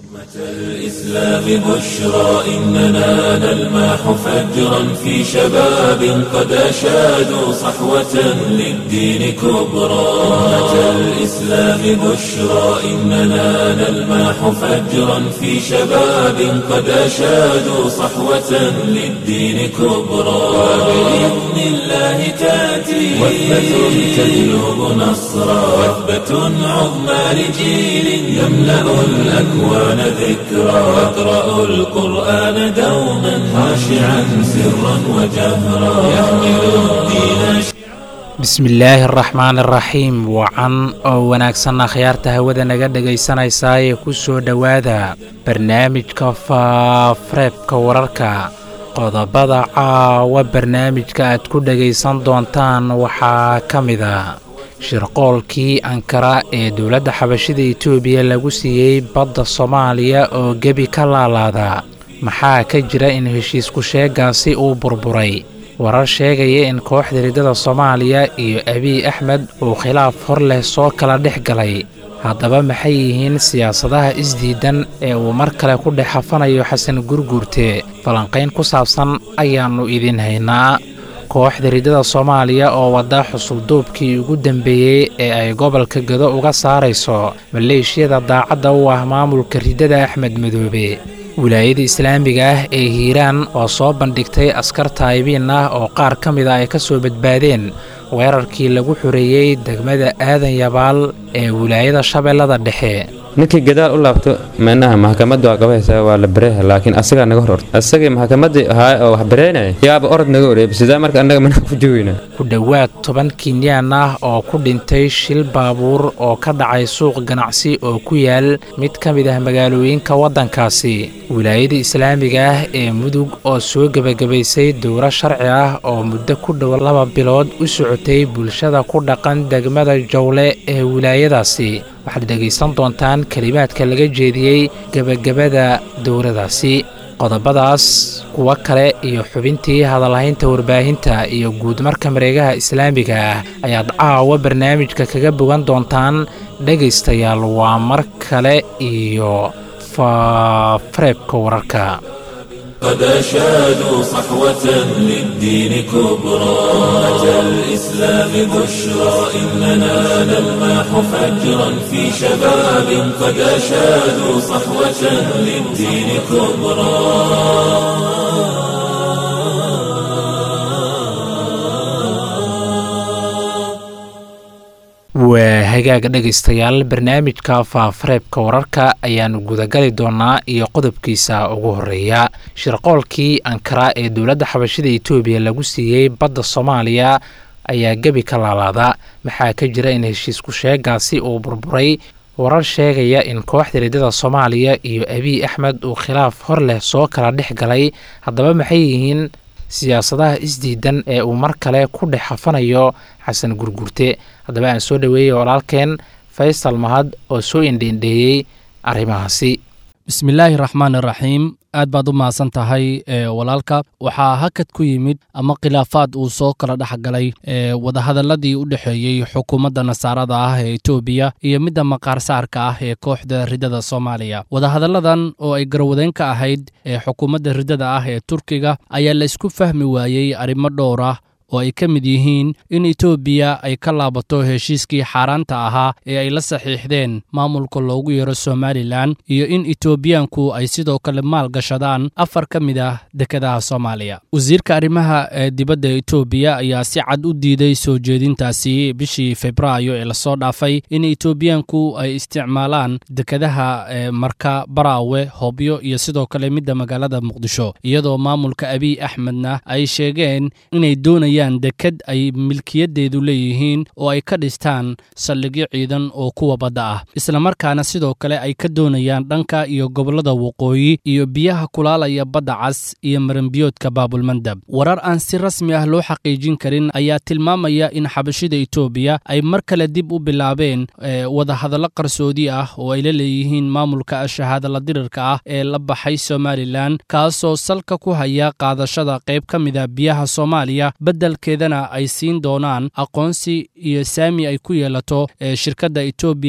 الإسلام بشرى إننا نلمح فجرا في شباب قد أشادوا صحوة للدين كبرى أمة الإسلام بشرى إننا نلمح فجرا في شباب قد أشادوا صحوة للدين كبرى وبإذن الله تأتي وثبة تجلب نصرا وثبة عظمى لجيل يملأ الأكوان ذكرا يقرأ القرآن دوما خاشعا سرا وجهرا يحمل الدين bismillaahi araxmaan araxiim wacan oo wanaagsan akhyaarta hawada naga dhegaysanaysaa ee ku soo dhowaada barnaamijka faafareebka wararka qodobada caawa barnaamijka aad ku dhegaysan doontaan waxaa ka mid a shirqoolkii ankara ee dowladda xabashida etoobiya lagu siiyey badda soomaaliya oo gebi ka laalaada maxaa ka jira in heshiisku sheegaasi uu burburay warar sheegaya in kooxda riddada soomaaliya iyo abiy axmed uu khilaaf hor leh soo kala dhex galay haddaba maxay yihiin siyaasadaha isdiidan ee uu mar kale ku dhex hafanayo xasan gurguurte falanqayn ku saabsan ayaannu idin haynaa kooxda riddada soomaaliya oo wadda xusulduubkii ugu dambeeyey ee ay gobolka gado uga saarayso maleeshiyada daacadda u ah maamulka riddada axmed madoobe wilaayada islaamiga ah ee hiiraan oo soo bandhigtay askar taayibiin ah oo qaar ka mida ay ka soo badbaadeen weerarkii lagu xoreeyey degmada aadan yabaal ee wilaayada shabeellada dhexe ninkii gadaal u laabto meenaha maxkamadda waa qabaysaa waa la bareeha laakiin asagaa naga hor orta asagii maxkamaddii ahaa oo wax bareynaya yaaba orod naga oreeba sidaa marka annaga manaa ku joogeyna ku dhowaad toban kinyaan ah oo ku dhintay shil baabuur oo ka dhacay suuq ganacsi oo ku yaal mid ka mid ah magaalooyinka waddankaasi wilaayada islaamiga ah ee mudug oo soo gebagabaysay dowro sharci ah oo muddo ku dhow laba bilood u socotay bulshada ku dhaqan degmada jawle ee wilaayadaasi waxaad dhegaysan doontaan kelimaadka laga jeediyey gebagabada dowladaasi qodobadaas kuwo kale iyo xubintii hadalhaynta warbaahinta iyo guudmarka mareegaha islaamiga ah ayaad caawa barnaamijka kaga bogan doontaan dhegaystayaal waa mar kale iyo faafareebka wararka قد أشادوا صحوة للدين كبرى أمة الإسلام بشرى إننا نلمح فجرا في شباب قد أشادوا صحوة للدين كبرى waa hagaaga dhegaystayaal barnaamijka faafareebka wararka ayaannu gudagali doonaa iyo qodobkiisa ugu horeeya shirqoolkii ankara ee dowladda xabashida etoobiya lagu siiyey badda soomaaliya ayaa gebi ka laalaada maxaa ka jira in heshiisku sheegaasi uu burburay warar sheegaya in kooxda riddada soomaaliya iyo abiy axmed uu khilaaf hor leh soo kala dhex galay haddaba maxay yihiin siyaasadaha isdiidan ee uu mar kale ku dhex hafanayo xasan gurgurte haddaba aan soo dhoweeyey walaalkeen faysal mahad oo soo indheendheeyey arrimahaasi bismillaahi raxmaan iraxiim aad baad u mahadsan tahay walaalka waxaa hakad ku yimid ama khilaafaad uu soo kala dhex galay wadahadaladii u dhexeeyey xukuumadda nasaarada ah ee etoobiya iyo midda maqaarsaarka ah ee kooxda riddada soomaaliya wadahadalladan oo ay garwadeyn ka ahayd ee xukuumadda riddada ah ee turkiga ayaa la isku fahmi waayey arrimo dhowr ah oo ay ka mid yihiin in etoobiya ay ka laabato heshiiskii xaaraanta ahaa ee ay la saxiixdeen maamulka loogu yeero somalilan iyo in etoobiyaanku ay sidoo kale maal gashadaan afar ka mid ah dekedaha soomaaliya wasiirka arrimaha ee dibadda etoobiya ayaa si cad u diiday soo jeedintaasi bishii febraayo ee lasoo dhaafay in etoobiyaanku ay isticmaalaan dekedaha marka baraawe hobyo iyo sidoo kale midda magaalada muqdisho iyadoo maamulka abiy axmedna ay sheegeen inay doonayaan deked ay milkiyadeedu leeyihiin oo ay ka dhistaan saldhigyo ciidan oo kuwa badda ah islamarkaana sidoo kale ay ka doonayaan dhanka iyo gobollada waqooyi iyo biyaha kulaalaya badda cas iyo maranbiyoodka baabulmandab warar aan si rasmi ah loo xaqiijin karin ayaa tilmaamaya in xabashida etoobiya ay mar kale dib u bilaabeen wadahadallo qarsoodi ah oo ay la leeyihiin maamulka shahaadala dirirka ah ee la baxay somalilan kaasoo salka ku haya qaadashada qayb ka mida biyaha soomaaliya beddelkeedana ay siin doonaan aqoonsi iyo saami ay ku yeelato shirkadda etobian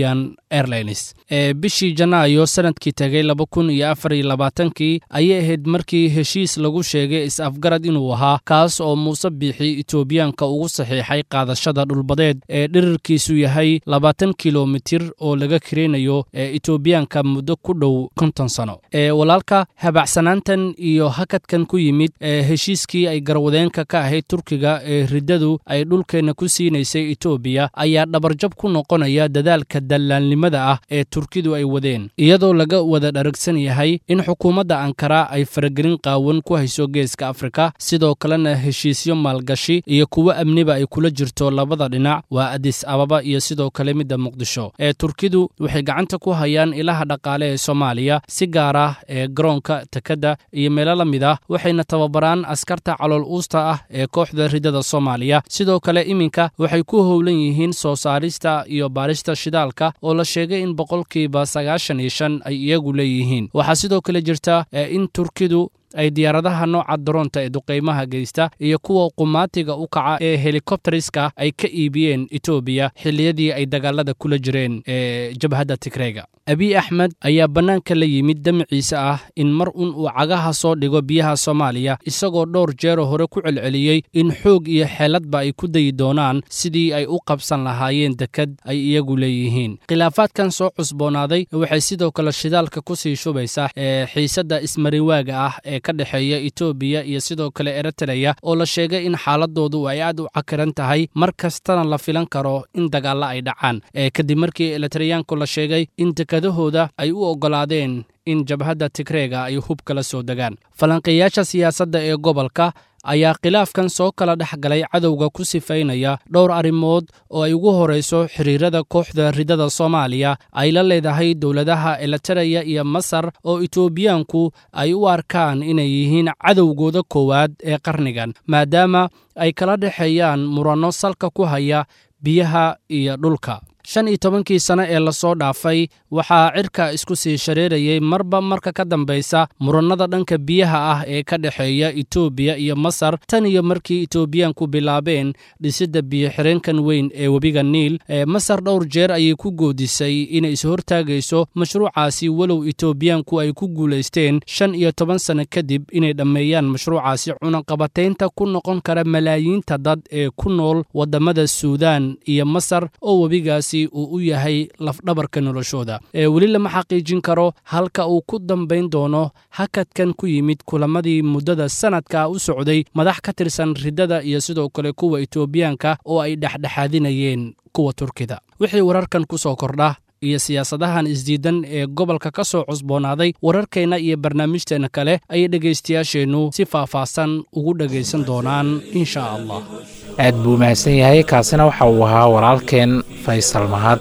airlines ee bishii janaayo sanadkii tegay laba kun iyo afar iyo labaatankii ayay ahayd markii heshiis lagu sheegay is-afgarad inuu ahaa kaas oo muuse biixi etoobiyaanka ugu saxiixay qaadashada dhulbadeed ee dhirirkiisu yahay labaatan kilomitir oo laga kireynayo ee etoobiyaanka muddo ku dhow konton sano ee walaalka habacsanaantan iyo hakadkan ku yimid ee heshiiskii ay garwadeenka ka ahayd turkiga ee riddadu ay dhulkeenna ku siinaysay etoobiya ayaa dhabarjab ku noqonaya dadaalka dallaalnimada ah ee turkidu ay wadeen iyadoo laga wada dharagsan yahay in xukuumadda ankara ay faragelin qaawan ku hayso geeska afrika sidoo kalena heshiisyo maalgashi iyo kuwo amniba ay kula jirto labada dhinac waa adis ababa iyo sidoo kale midda muqdisho ee turkidu waxay gacanta ku hayaan ilaha dhaqaale ee soomaaliya si gaar ah ee garoonka tekadda iyo meelo la mid ah waxayna tababaraan askarta calool uusta ah ee kooxda riddada soomaaliya sidoo kale iminka waxay ku howlan yihiin soo saarista iyo baarista shidaalka oo la sheegay in boqolkiiba sagaashan iyo shan ay iyagu leeyihiin waxaa sidoo kale jirta in turkidu ay diyaaradaha nooca daroonta ee duqaymaha geysta iyo kuwa qumaatiga u kaca ee helikobteriska ay ka iibiyeen etoobiya xilliyadii ay dagaalada kula jireen ee jabhadda tigreyga abiy axmed ayaa bannaanka la yimid damaciisa ah in mar un uu cagaha soo dhigo biyaha soomaaliya isagoo dhowr jeero hore ku celceliyey in xoog iyo xeeladba ay ku dayi doonaan sidii ay u qabsan lahaayeen dekad ay iyagu leeyihiin khilaafaadkan soo cusboonaaday waxay sidoo kale shidaalka ku sii shubaysaa ee xiisadda ismariwaaga ah ee ka dhexeeya etoobiya iyo sidoo kale eritreya oo la sheegay in xaaladoodu ay aad u cakiran tahay mar kastana la filan karo in dagaalla ay dhacaan ee kadib markii elitreyaanku la sheegay in dekadahooda ay u oggolaadeen in jabhadda tigreega ay hub kala soo degaan falanqeeyaasha siyaasadda ee gobolka ayaa khilaafkan soo kala dhex galay cadowga ku sifaynaya dhowr arrimood oo ay ugu horayso xiriirada kooxda riddada soomaaliya ay la leedahay dowladaha elitereya iyo masar oo etoobiyaanku ay u arkaan inay yihiin cadowgooda koowaad ee qarnigan maadaama ay kala dhexeeyaan muranno salka ku haya biyaha iyo dhulka shan iyo tobankii sano ee lasoo dhaafay waxaa cirka isku sii shareerayay marba marka ka dambaysa murannada dhanka biyaha ah ee ka dhexeeya etoobiya iyo masar tan iyo markii etoobiyaanku bilaabeen dhisidda biyo-xireenkan weyn ee webiga niil ee masar dhowr jeer ayay ku goodisay inay ishortaagayso mashruucaasi walow etoobiyaanku ay ku guulaysteen shan iyo toban sanno kadib inay dhammeeyaan mashruucaasi cunaqabataynta ku noqon kara malaayiinta dad ee ku nool waddamada suudaan iyo masar oo webigaasi uu u yahay lafdhabarka noloshooda ee weli lama xaqiijin karo halka uu ku dambayn doono hakadkan ku yimid kulamadii muddada sanadka u socday madax ka tirsan riddada iyo sidoo kale kuwa etoobiyaanka oo ay dhexdhexaadinayeen kuwa turkida wixii wararkan ku soo kordha iyo siyaasadahan isdiidan ee gobolka ka soo cusboonaaday wararkeenna iyo barnaamijteenna kale ayay dhegaystayaasheennu si faahfaahsan ugu dhegaysan doonaan insha allah aad buu mahadsan yahay kaasina waxa uu ahaa walaalkeen faysal mahad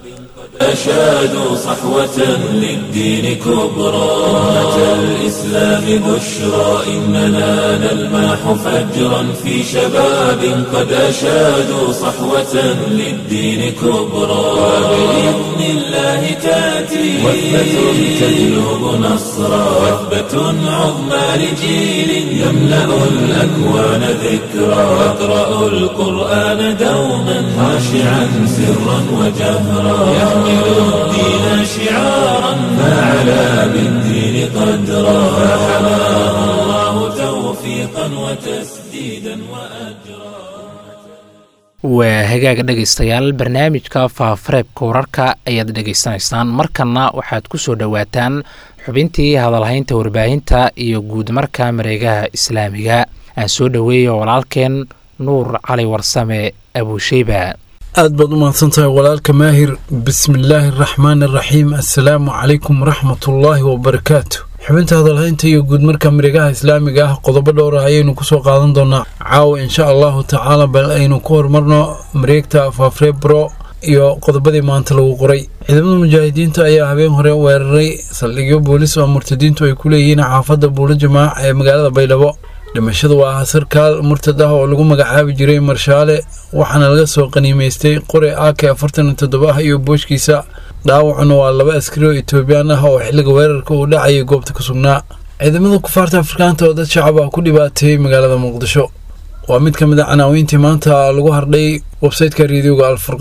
أشادوا صحوة للدين كبرى أمة الإسلام بشرى إننا نلمح فجرا في شباب قد أشادوا صحوة للدين كبرى وبإذن الله تأتي وثبة تجلب نصرا وثبة عظمى لجيل يملأ الأكوان ذكرى واقرأوا القرآن دوما خاشعا سرا وجهرا يحمل الدين شعارا فعلى بالدين قدرا فحماه الله توفيقا وتسديدا وأجرا waa hagaaga dhegaystayaal barnaamijka faafareebka wararka ayaad dhegaysanaysaan markanna waxaad ku soo dhowaataan xubintii hadalhaynta warbaahinta iyo guud marka mareegaha islaamiga aan soo dhoweeyo walaalkeen nuur cali warsame abuusheyba aad baad u mahadsantahay walaalka maahir bismillaahi araxmaan araxiim assalaamu calaykum waraxmatullaahi wabarakaatu xubinta hadalhaynta iyo guud marka mareegaha islaamiga ah qodobo dhowr ah ayaynu kusoo qaadan doonaa caawa insha allahu tacaala bal aynu ku horumarno mareegta faafrebro iyo qodobadii maanta lagu qoray ciidamada mujaahidiinta ayaa habeen hore weeraray saldhigyo boolis oo murtadiintu ay ku leeyihiin xaafadda buulo jamaac ee magaalada baydhabo dhimashada waa aha sarkaal murtad ah oo lagu magacaabi jiray marshaale waxaana laga soo qaniimaystay qore ak afartan iyo toddoba ah iyo booshkiisa dhaawacuna waa laba askari oo etoobiyaan ah oo xilliga weerarka uu dhacayay goobta ku sugnaa ciidamada kufaarta afrikaanta oo dad shacab ah ku dhibaateeyey magaalada muqdisho waa mid ka mid a canaawiintii maanta lagu hardhay websayteka reediyoga alfurqaan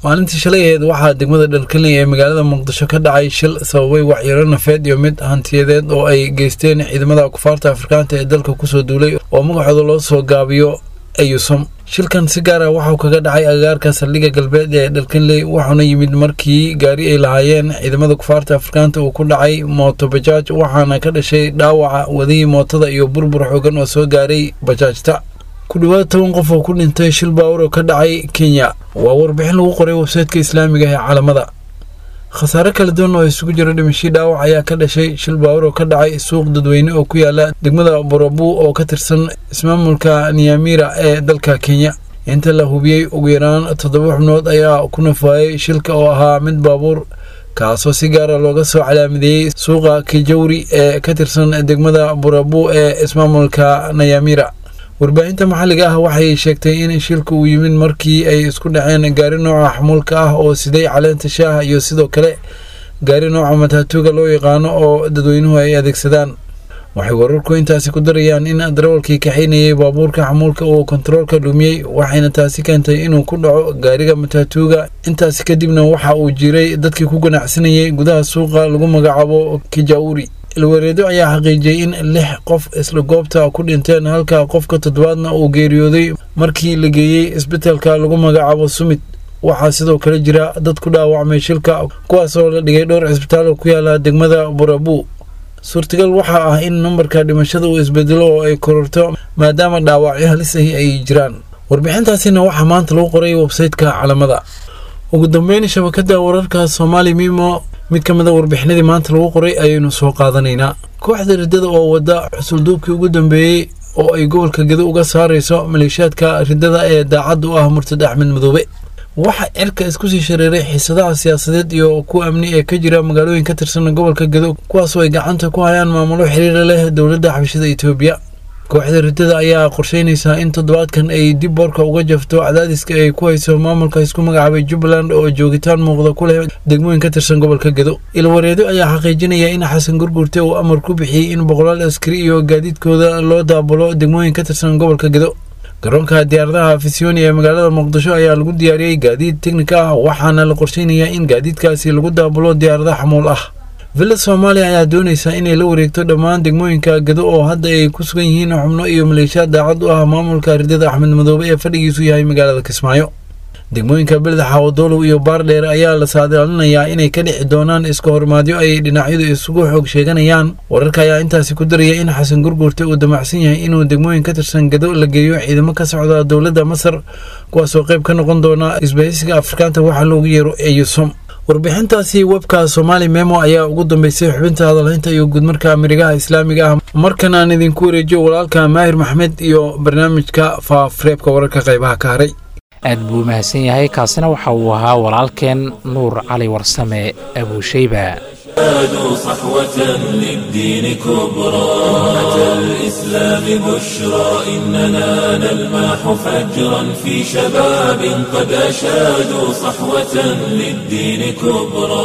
maalintii shalay aheed waxaa degmada dharkanley ee magaalada muqdisho ka dhacay shil sababay waxyaro nafeed iyo mid hantiyadeed oo ay geysteen ciidamada kufaarta afrikaanta ee dalka kusoo duulay oo magacooda loo soo gaabiyo ayusom shilkan si gaar ah waxauu kaga dhacay agagaarka saldhigga galbeed ee dharkanley wuxuuna yimid markii gaari ay lahaayeen ciidamada kufaarta afrikaanta uu ku dhacay mooto bajaaj waxaana ka dhashay dhaawaca wadihii mootada iyo burbur xoogan oo soo gaaray bajaajta ku dhowaad toban qof oo ku dhintay shil baawur oo ka dhacay kenya waa warbixin lagu qoray websaytka islaamiga ee caalamada khasaare kala duwan oo isugu jira dhimashii dhaawac ayaa ka dhashay shil baawur oo ka dhacay suuq dadweyne oo ku yaala degmada borabu oo ka tirsan ismaamulka niyamira ee dalka kenya inta la hubiyey ugu yaraan toddoba xubnood ayaa ku nafaayay shilka oo ahaa mid baabuur kaasoo si gaara looga soo calaamadeeyey suuqa kijawri ee ka tirsan degmada borabu ee ismaamulka nayamira warbaahinta maxalliga ah waxay sheegtay in shilka uu yimid markii ay isku dhaceen gaari nooca xamuulka ah oo siday caleenta shaaha iyo sidoo kale gaari nooca mataatuuga loo yaqaano oo dadweynuhu ay adeegsadaan waxay wararku intaasi ku darayaan in darawalkii kaxaynayay baabuurka xamuulka uu kontaroolka dhumiyey waxayna taasi keentay inuu ku dhaco gaariga mataatuuga intaasi kadibna waxa uu jiray dadkii ku ganacsanayay gudaha suuqa lagu magacaabo kijauri ilwareedo ayaa xaqiijiyey in lix qof isla goobta ku dhinteen halka qofka toddobaadna uu geeriyooday markii la geeyey isbitaalka lagu magacaabo sumit waxaa sidoo kale jira dad ku dhaawacmay shilka kuwaasoo la dhigay dhowr cisbitaal ku yaala degmada burabu suurtagal waxaa ah in nambarka dhimashada uu isbedelo oo ay kororto maadaama dhaawacyo halis ahi ay jiraan warbixintaasina waxaa maanta lagu qoray websaytka calamada ugu dambeyn shabakada wararka soomaali mimo mid ka mid a warbixinadii maanta lagu qoray ayaynu soo qaadanaynaa kooxda riddada oo wadda xusulduubkii ugu dambeeyey oo ay gobolka gedo uga saarayso maleeshiyaadka riddada ee daacadda u ah murtad axmed madoobe waxaa cirka isku sii shareeray xiisadaha siyaasadeed iyo kuwa amni ee ka jira magaalooyin ka tirsan gobolka gedo kuwaasoo ay gacanta ku hayaan maamulo xiriira leh dowladda xabashada etoobiya kooxda riddada ayaa qorsheynaysaa in toddobaadkan ay dib boorka uga jafto cadaadiska ay ku hayso maamulka isku magacaabay jubbaland oo joogitaan muuqda ku leh degmooyin ka tirsan gobolka gedo ilwareedo ayaa xaqiijinaya in xasan gurgurte uu amar ku bixiyey in boqolaal askari iyo gaadiidkooda loo daabulo degmooyin ka tirsan gobolka gedo garoonka diyaaradaha fisioni ee magaalada muqdisho ayaa lagu diyaariyey gaadiid teknika ah waxaana la qorsheynayaa in gaadiidkaasi lagu daabulo diyaarada xamuul ah villa soomaaliya ayaa doonaysa inay la wareegto dhammaan degmooyinka gedo oo hadda ay ku sugan yihiin xubno iyo maleeshiyaad daacad u ah maamulka riddada axmed madoobe ee fadhigiisu yahay magaalada kismaayo degmooyinka beldaxa wadolow iyo baardheer ayaa la saadaalinayaa inay ka dhici doonaan iska hormaadyo ay dhinacyadu isugu xoog sheeganayaan wararka ayaa intaasi ku daraya in xasan gurgurte uu damacsan yahay inuu degmooyin ka tirsan gedo la geeyo ciidamo ka socda dowladda masar kuwaasoo qayb ka noqon doona isbahaysiga afrikaanta waxaa loogu yeero eyusom warbixintaasi webka somaali memo ayaa ugu dambeysay xubinta hadalhaynta iyo guudmarka amirigaha islaamiga ah markan aan idinku wareejiyo walaalka maahir maxmed iyo barnaamijka faafareebka wararka qaybaha ka haray aad buu mahadsan yahay kaasina waxa uu ahaa walaalkeen nuur cali warsame abuushayba زادوا صحوة للدين كبرى أتى الإسلام بشرى إننا نلمح فجرا في شباب قد أشادوا صحوة للدين كبرى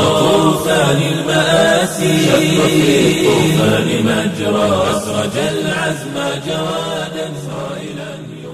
طوفان المآسي شق في الطوفان مجرى أسرج العزم جوادا صائلا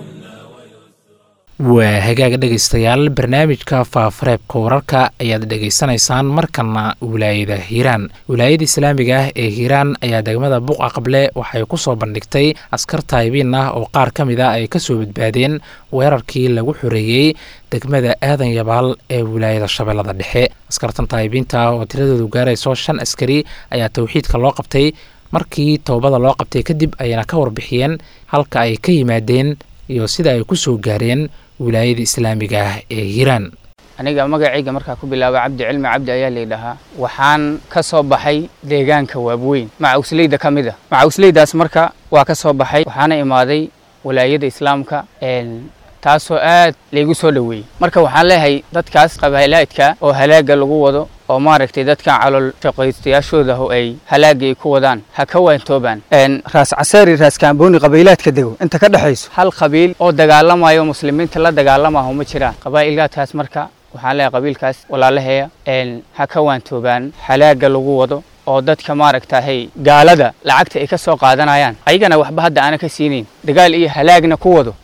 waa hagaaga dhegaystayaal barnaamijka faafareebka wararka ayaad dhegaysanaysaan markana wilaayada hiiraan wilaayada islaamiga ah ee hiiraan ayaa degmada buqa qable waxay ku soo bandhigtay askar taayibiin ah oo qaar ka mid a ay kasoo badbaadeen weerarkii lagu xoreeyey degmada aadan yabaal ee wilaayada shabeellada dhexe askartan taayibiinta ah oo tiradoodu gaarayso shan askari ayaa towxiidka loo qabtay markii toobada loo qabtay kadib ayna ka warbixiyeen halka ay ka yimaadeen iyo sida ay ku soo gaareen wilaayada islaamiga ah ee hiiraan aniga magacayga markaa ku bilaaba cabdi cilmi cabdi ayaa laydhahaa waxaan ka soo baxay deegaanka waabweyn macawsleyda ka mid a macawsleydaas marka waa ka soo baxay waxaana imaaday walaayada islaamka taasoo aad laygu soo dhoweeyey marka waxaan leeyahay dadkaas qabaalaadka oo halaaga lagu wado oo maaragtay dadkan calool shaqaystayaashooda oo ay halaaga ay ku wadaan ha ka waantoobaan raas caseeri raas kaambooni qabiilaadka dego inta ka dhexayso hal qabiil oo dagaalamayo muslimiinta la dagaalamaho ma jiraan qabaa'ilaadkaas marka waxaan leeyahay qabiilkaas walaalaheeya ha ka waantoobaan halaaga lagu wado oo dadka maaragtahay gaalada lacagta ay ka soo qaadanayaan ayagana waxba hadda aana ka siinayn dagaal iyo halaagna ku wado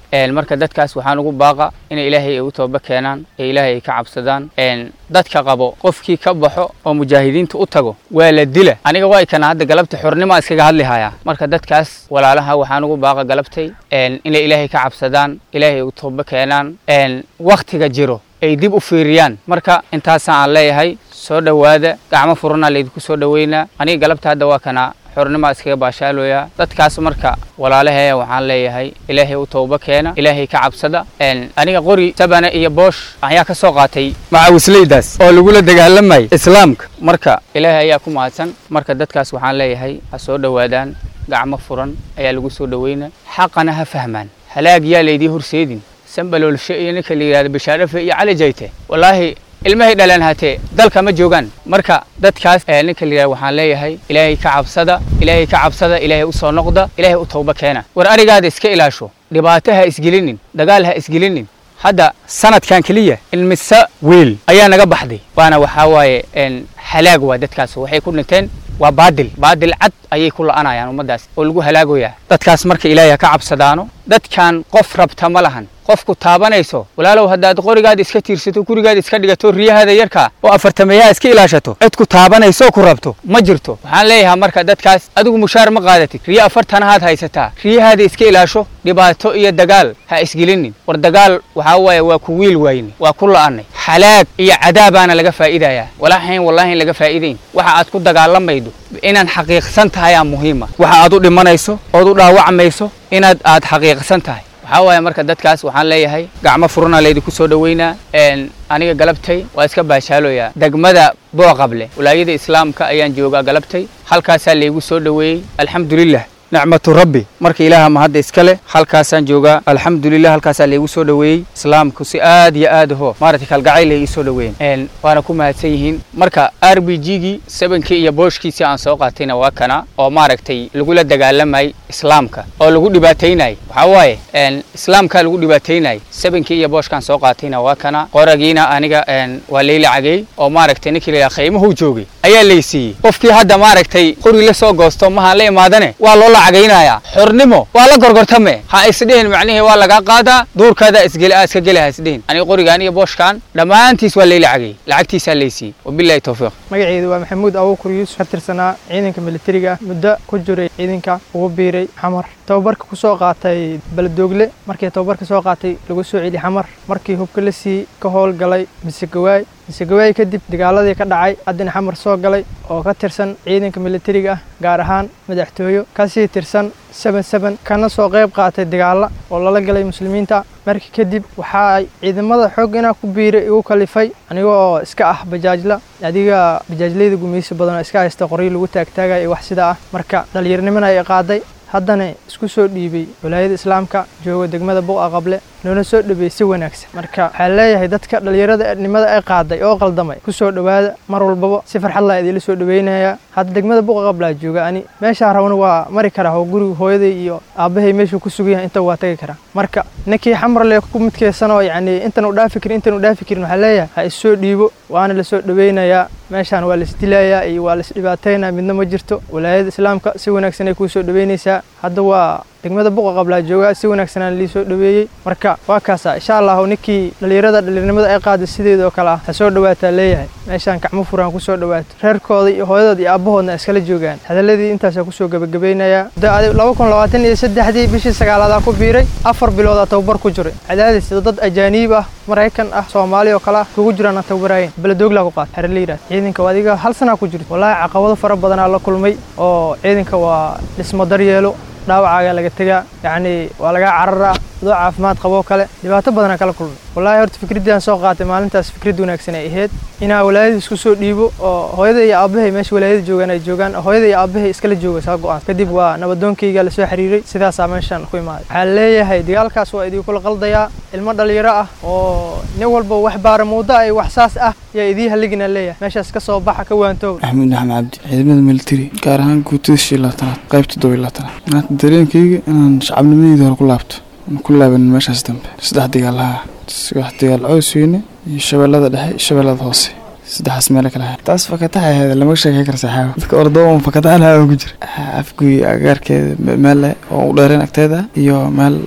marka dadkaas waxaan ugu baaqa inay ilaahay ay u tooba keenaan ee ilaahay ay ka cabsadaan dadka qabo qofkii ka baxo oo mujaahidiinta u tago waa la dila aniga waa kana hadda galabta xornima iskaga hadli hayaa marka dadkaas walaalaha waxaan ugu baaqa galabtay inay ilaahay ka cabsadaan ilaahay ay u tooba keenaan waktiga jiro ay dib u fiiriyaan marka intaasaan aan leeyahay soo dhowaada gacmo furana laydinku soo dhoweynaa aniga galabta hadda waa kana xornima iskaga baashaalooyaa dadkaas marka walaalaheeya waxaan leeyahay ilaahay u tooba keena ilaahay ka cabsada aniga qori sabana iyo boosh ayaa ka soo qaatay macawisleydaas oo lagula dagaalamayay islaamka marka ilaahay ayaa ku mahadsan marka dadkaas waxaan leeyahay ha soo dhowaadaan gacmo furan ayaa lagu soo dhoweynaa xaqana ha fahmaan halaag yaa laydii horseedin sambaloolshe iyo ninka la yidhahdo bishaarafe iyo cali jayte wallaahi ilmahay dhalaan hatee dalka ma joogaan marka dadkaas ninka la yidhahdo waxaan leeyahay ilaahay ka cabsada ilaahay ka cabsada ilaahay u soo noqda ilaahay u tooba keena war arigaada iska ilaasho dhibaato ha isgelinin dagaal ha isgelinin hadda sanadkan keliya ilmise wiil ayaa naga baxday waana waxaa waaye halaag waa dadkaas waxay ku dhinteen waa baadil baadil cad ayay ku la'anayaan ummaddaas oo lagu halaagoyaa dadkaas marka ilaahay ha ka cabsadaano dadkan qof rabta ma lahan qofku taabanayso walaalow haddaad qorigaada iska tiirsato gurigaada iska dhigato riyahaada yarkaa oo afartameeyaha iska ilaashato cid ku taabanayso ku rabto ma jirto waxaan leeyahay marka dadkaas adigu mushaar ma qaadatid riyo afartanahaad haysataa riyahaada iska ilaasho dhibaato iyo dagaal ha isgelinin war dagaal waxaa waaye waa ku wiil waayne waa ku la'anay xalaag iyo cadaabaana laga faa'iidayaa walaahayn wallaahi laga faa'iidayn waxa aad ku dagaalamaydo inaan xaqiiqsan tahay aa muhiima waxa aad u dhimanayso ood u dhaawacmayso inaad aad xaqiiqsan tahay waxaa waaye marka dadkaas waxaan leeyahay gacmo furana laydinku soo dhoweynaa aniga galabtay waa iska baashaalooyaa degmada booqable walaayada islaamka ayaan joogaa galabtay halkaasaa laygu soo dhoweeyey alxamdulilah nicmatu rabbi marka ilaaha mahadda iska leh halkaasaan joogaa alxamdulilah halkaasaa laygu soo dhoweeyey islaamku si aad iyo aad aho maaragtay kalgacayl ay ii soo dhoweeyeen waana ku mahadsan yihiin marka r b g gii sebankii iyo booshkiisii aan soo qaatayna waa kana oo maaragtay lagula dagaalamayay islaamka oo lagu dhibaataynayay waxaa waaye islaamkaa lagu dhibaataynayay sebankii iyo booshkaan soo qaatayna waa kana qoragiina aniga waa layla cageey oo maaragtay ninkii layaa qiimuhu joogay ayaa laysiiyey qofkii hadda maaragtay qori la soo goosto mahaan la imaadane waa loo cagaynaya xornimo waa la gorgortame ha isdhihin macnihii waa lagaa qaadaa duurkaada isgela iska gela ha isdhihin aniga qorigaan iyo booshkaan dhammaantiis waa layla cagay lacagtiisaa laysiiyey wabillahi tawfiiq magaceedu waa maxamuud abuukur yuusuf ka tirsanaa ciidanka militariga muddo ku jiray ciidanka ugu biiray xamar tababarka ku soo qaatay baladoogle markii tababarka soo qaatay lagu soo celi xamar markii hubka la sii ka howlgalay misegawaay misegawaay kadib dagaaladii ka dhacay haddana xamar soo galay oo ka tirsan ciidanka militariga ah gaar ahaan madaxtooyo kasii tirsan seben seben kana soo qayb qaatay dagaalla oo lala galay muslimiinta markii kadib waxa ay ciidamada xoog inaa ku biiray igu kalifay aniga oo iska ah bajaajla adiga bajaajlayda gumaysi badan oo iska haysta qoryo lagu taagtaagaya iyo wax sidaa ah marka dhallinyarnimana ay qaaday haddana isku soo dhiibay walaayada islaamka jooga degmada buqa qable loona soo dhabeeyey si wanaagsan marka waxaa leeyahay dadka dhallinyarada nimada ay qaaday oo qaldamay ku soo dhowaada mar walbaba si farxad laa idinla soo dhaweynayaa hadda degmada buqa qablaa jooga ani meeshaa rabana waa mari karaa oo guriga hooyaday iyo aabbahay meeshuu ku sugan yahay inta waa tagi karaa marka ninkii xamarle ku midkeysan oo yacni intan u dhaafi karin intan u dhaafi karin waxaa leeyahay ha issoo dhiibo waana la soo dhaweynayaa meeshaan waa laisdilayaa iyo waa laisdhibaataynaa midna ma jirto walaayada islaamka si wanaagsan ay kuu soo dhaweynaysaa hadda waa degmada buqa qablaa joogaa si wanaagsanaan lii soo dhaweeyey marka waa kaasa insha allahu ninkii dhallinyarada dhallinyarnimada ay qaada sideeda oo kale ah ha soo dhawaataa leeyahay meeshaan gacmo furaan ku soo dhawaato reerkooda iyo hooyadood iyo aabbahoodna iskala joogaan hadaladii intaasaa kusoo gebagabaynayaa muddo laba kun labaatan iyo saddexdii bishii sagaalaadaa ku biiray afar biloodaa tababar ku jiray cadaadis dad ajaaniib ah maraykan ah soomaali oo kale ah kugu jiraan tababaraayeen beledooglaa ku qaata xere la yidhahda ciidanka adiga hal sanaa ku jirto wallaahi caqabado fara badanaa la kulmay oo ciidanka waa dhismo daryeelo dhaawacaaga laga tegaa yacni waa lagaa cararaa adoo caafimaad qaboo kale dhibaato badanaa kala kulmay wallaahi horta fikraddii aan soo qaatay maalintaas fikrad wanaagsan ay ahayd inaa walaayada isku soo dhiibo oo hooyada iyo aabbahay meesha walaayada joogaan ay joogaan hooyada iyo aabbahay iskala jooga saa go'aan kadib waa nabadoonkayga lasoo xiriiray sidaasaa meeshaan ku imaaday waxaa leeyahay dagaalkaas waa idinkula qaldayaa ilmo dhalinyaro ah oo nin walba wax baara muudo ay wax saas ah yaa idii haligina leeyahay meeshaas ka soo baxa ka waantooba axmed axmed cabdi ciidamada militari gaar ahaan guutada shii labaatanaad qaybta todoba iyo labaatanaad maanta dareenkayga inaan shacabnimadeyda hore ku laabto ku laaban meeshaas dambe saddex dagaalaha saddex dagaal cows weyne iyo shabeellada dhexe iyo shabeellada hoose saddexaas meelo kale ahayd taas fakataxa ahayd lama sheekay kara saxaabo dadka ordoon fakataxa lahaa ku jira afguy agaarkeeda meel oo u dheereen agteeda iyo meel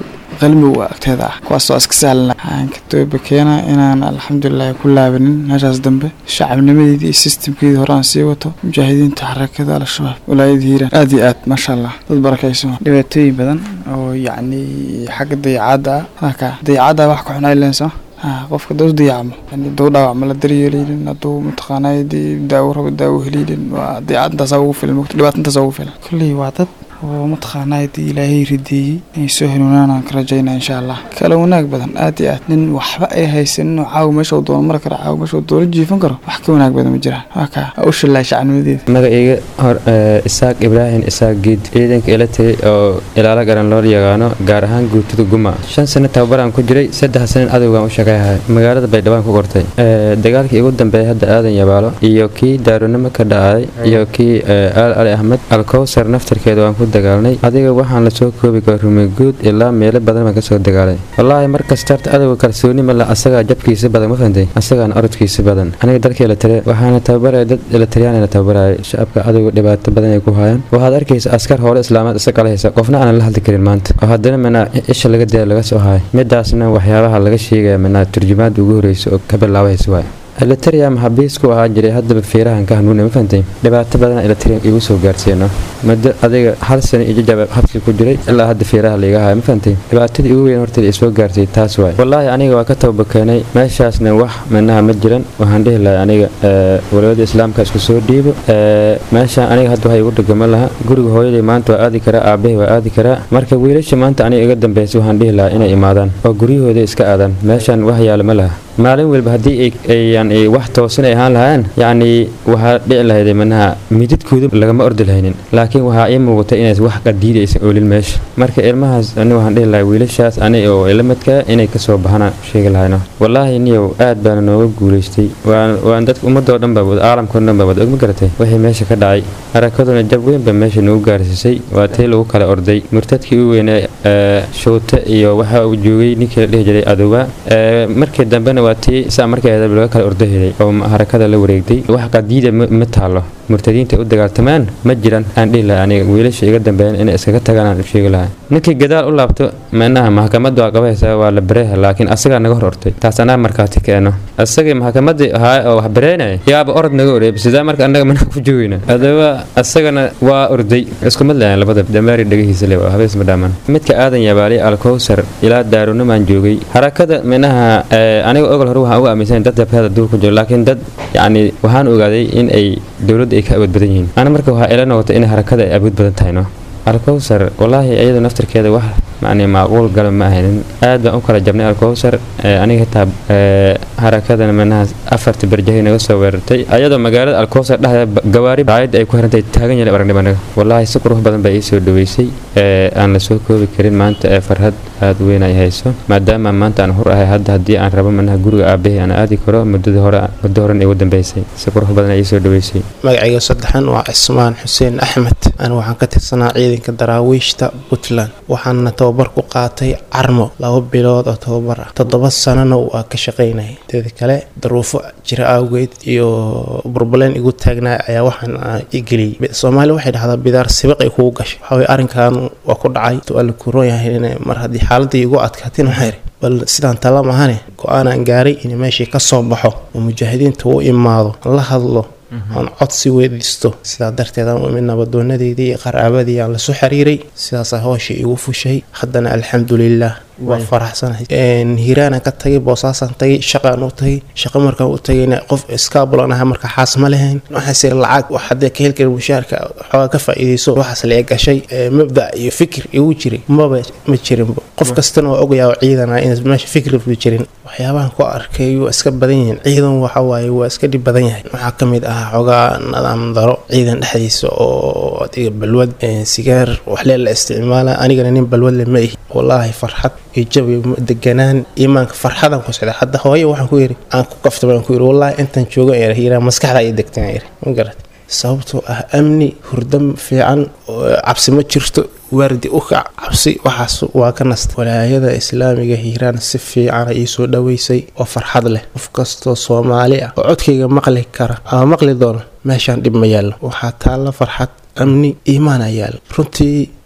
qalmi u agteeda ah kuwaasoo iska sahlana waxaan ka tooba keenaa inaan alxamdulilahi ku laabanin meeshaas dambe shacabnimadeedii iyo sistamkeedii hore aan sii wato mujaahidiinta xarakada al-shabaab walaayada hiiraan aad iyo aad maasha allah dad barakaysan dhibaatooyin badan oo yacni xagga dayacaadda ah haka dayacaadda wax ka xunaa ilensa qofka dau dayacmo yani dau dhaawacma la daryeeleynin hadduu mataqaanaa daawo rabo daawo heleynin waa dayacadintaasaa ugu filan mogta dhibaatintaasaa ugu filan kolley waa dad oo mataqaanaa hadii ilaahay rideeyey inay soo hanuunaan aan ka rajaynaa insha allah kala wanaag badan aad iyo aad nin waxba ay haysanin oo caawa meesha uu doono mari karo caawa meesha uu doono jiifan karo wax ka wanaag badan ma jiraan waa kaa ha u shillaay shacnimadeeda magacayga hor isaaq ibraahim isaaq giid ciidanka ila tegay oo ilaalo garan loo yaqaano gaar ahaan guutada guma shan sano tababaraan ku jiray saddex sanan adowgaan u shaqayhay magaalada baydhawaan ku qortay dagaalkii ugu dambeeyay hadda aadan yabaalo iyo kii daaronimo ka dhacay iyo kii aal ali axmed alkowsar naftarkeeda waan ku dagaalnay adiga waxaan lasoo koobi kara rumeguud ilaa meelo badan baan kasoo dagaalay wallaahi markasta horta adowga kalsooni male asagaa jabkiisa badan ma fahantay asagaana orodkiisa badan aniga dalkii la tire waxaana tababaraya dad latiriyaan la tababaraya shacabka adowga dhibaato badan ay ku hayaan waxaad arkaysa askar hore islaamaad isa qalahaysa qofna aanan la hadli karin maanta oo haddana manaa isha laga daya laga soo haay midaasna waxyaabaha laga sheegaya manaa turjumaada ugu horeysa oo ka bilaabaysa waay eliteria maxabiis ku ahaa jiray haddaba feerahan ka hanuuna ma fahantay dhibaato badan eliteria igu soo gaarsiino muddo adiga hal sano iyo jajaba habsi ku jiray ilaa hadda feeraha layga haya ma fahantay dhibaatadii ugu weyn horta isoo gaarsiiyey taas waay wallaahi aniga waa ka tababakeenay meeshaasna wax manaha ma jiran waxaan dhihi lahay aniga walawada islaamka isku soo dhiibo meeshaan aniga hadda waxa igu dhegama laha guriga hooyaday maanta waa aadi karaa aabahay waa aadi karaa marka wiilasha maanta aniga iga dambeysay waxaan dhihi lahaa inay imaadaan oo guryahooda iska aadaan meeshaan wax yaala ma laha maalin walba haddii ay wax toosan ay ahaan lahaan yacni waxaa dhici lahayd manaha mididkooda lagama ordi lahaynin laakiin waxaa ii muuqatay inays wax qadiida aysan oolin meesha marka ilmahaas ani waxaan dhihi lahay wiilashaas ani oo ilamadka inay kasoo baxana sheegi lahayno wallaahi niyow aad baana nooga guulaystay waan dadka ummadoo dhan baa wada caalamkao dhan baa wada ogma garatay wixii meesha ka dhacay harakaduna jab weyn ba meesha nagu gaarsiisay waa tii lagu kala orday murtadkii u weynaa shoote iyo waxa uu joogay ninkii la dhihi jiray adowa markii dambena waa tii saa markeeda laga kala ordo helay oo harakada la wareegtay wax qadiida ma taalo murtadiinta u dagaaltamaan ma jiran aan dhihi lahay aniga wiilasha iga dambeeyan inay iskaga tagaan aan sheegi lahay ninkii gadaal u laabto manaha maxkamadda waa qabaysa waa la bareeha laakiin asagaa naga hor ortay taas anaa markaati keeno asagii maxkamadii ahaa oo wax bareynaya yaaba orod naga oreeb sidaa marka annaga manaa ku joogayna adaba asagana waa orday isku mid lahayn labada damaari dhegihiisa le habees ma dhaaman midka aadan yabaali alkowsar ilaa daarunamaan joogay harakada minaha aniga ogol hore waxaan uga aaminsan dad jabhada duur ku jiro laakiin dad yacni waxaan ogaaday in ay dowladda ay ka awood badan yihiin ana marka waxaa ila noqotay in harakada ay awood badan tahay no alkowsar wallaahi iyada naftarkeeda wax macni macquul gala ma ahaynin aad baan u kala jabnay alkowsar aniga xitaa harakadana manaha afarta barjahay naga soo weerartay ayadoo magaalada alkowsar dhexdeeda gawaari raayadda ay ku xirantahay taagan yahay aragnimo anaga wallaahi si qurux badan baa ii soo dhaweysay aan la soo koobi karin maanta ee farhad aad weyn ay hayso maadaama maanta aan hur ahay hadda haddii aan rabo manaha guriga aabbahay aan aadi karo muddada hore muddo horen igu dambeysay si qurux badan ay ii soo dhaweysay magacayga saddexan waa cismaan xuseen axmed anigu waxaan ka tirsanaa ciidanka daraawiishta puntland waxaana tababar ku qaatay carmo laba bilood oo tababar ah toddoba sanana waa ka shaqaynayay teeda kale daruufo jira awgeed iyo burbaleen igu taagnaa ayaa waxaan igeliyey soomaaliya waxay dhahdaa bidaar sibiq ay kugu gashay waxaweye arrinkan waa ku dhacay waa la kuroon yahay in mar haddii xaaladii igu adkaatin waxaa yidhi bal sidaan tala mahane go-aanaan gaaray in meeshii ka soo baxo oo mujaahidiinta u imaado la hadlo aan codsi weydiisto sidaa darteed aan u imid nabadoonadeydii iyo qaraabadii aan lasoo xiriiray sidaasaa hooshii igu fushay haddana alxamdulilah waa faraxsanahay hiiraanaan ka tagay boosaasaan tagay shaqaan u tagay shaqo markaan u tagayna qof iskaabulan aha marka xaas ma lahayn waxaase lacag wax haddee ka heli kara mushaarka xoogaa ka faa'iidayso waxaas lee gashay mabda iyo fikir igu jiray maba ma jirinba qof kastana waa ogayaa oo ciidana in meesha fikirba jirin waxyaabahan ku arkay waa iska badan yihiin ciidan waxa waaye waa iska dhib badan yahay waxaa ka mid ah xoogaa nadaam daro ciidan dhexdiisa oo adiga balwad sigaar waxlee la isticmaala anigana nin balwad le ma ihi wallaahi farxad iyo jabi deganaan iimaanka farxadan ku socda hadda hooyo waxaan ku yidhi aan ku kaftay baan ku yidhi wallaahi intaan jooga ee hiraa maskaxda ay degtaan yidhi ma garat sababtoo ah amni hurdo fiican cabsi ma jirto waardi u kac cabsi waxaas waa ka nasta walaayada islaamiga hiiraan si fiicana ii soo dhaweysay oo farxad leh qof kastoo soomaali ah oo codkayga maqli kara ama maqli doono meeshaan dhib ma yaallo waxaa taalla farxad amni iimaana yaal runtii